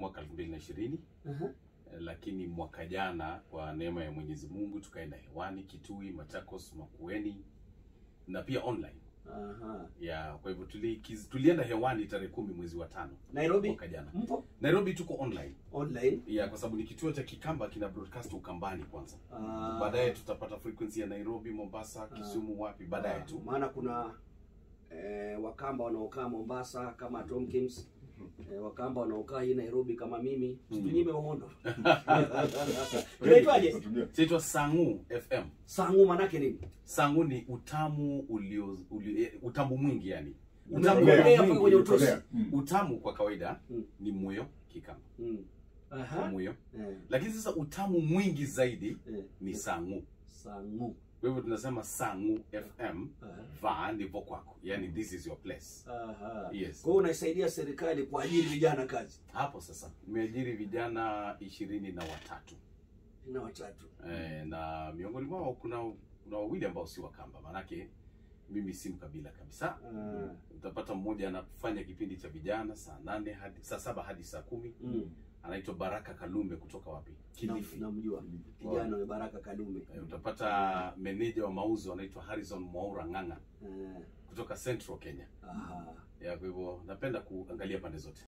mwaka 2020 Aha. eh, lakini mwaka jana kwa neema ya Mwenyezi Mungu tukaenda hewani Kitui, Machakos, Makueni na pia online Aha. ya kwa hivyo tuli, kiz- tulienda hewani tarehe kumi mwezi wa tano Nairobi mwaka jana. mpo Nairobi tuko online online. ya kwa sababu ni kituo cha Kikamba kina broadcast Ukambani kwanza, Ah. baadaye tutapata frequency ya Nairobi, Mombasa, Kisumu, wapi baadaye Ah, tu. maana kuna eh, wakamba wanaokaa Mombasa kama Tomkins eh, wakamba wanaokaa hii Nairobi kama mimi Mm. tunyime uhondo tunaitwaje Chaitwa Sangu FM. sangu manake nini Sangu ni utamu ulio, ulio eh, utamu mwingi yani. Utamu Utamu mwingi mwingi. kwenye utosi. Mm. Utamu kwa kawaida Mm. ni muyo Kikamba, mm. Aha. muyo. Eh, Lakini sasa utamu mwingi zaidi eh, ni sangu. sangu Kwa hivyo tunasema Sangu FM, Aha. vaa ndipo kwako, yani this is your place. Aha. Yes. Kwa hiyo unaisaidia serikali kuajiri vijana kazi Hapo sasa nimeajiri vijana ishirini na watatu na watatu eh, na miongoni mwao kuna kuna wawili ambao si Wakamba, manake mimi si mkabila kabisa. Ah. Utapata mmoja anafanya kipindi cha vijana saa nane hadi saa saba hadi saa kumi Mm. anaitwa Baraka Kalumbe kutoka wapi? Kilifi. Nam- namjua kijana wa Baraka Kalume Eh, utapata meneja wa mauzo anaitwa Harrison Mwaura Ng'ang'a Eh, kutoka Central Kenya. aha. Ya, kwa hivyo napenda kuangalia pande zote.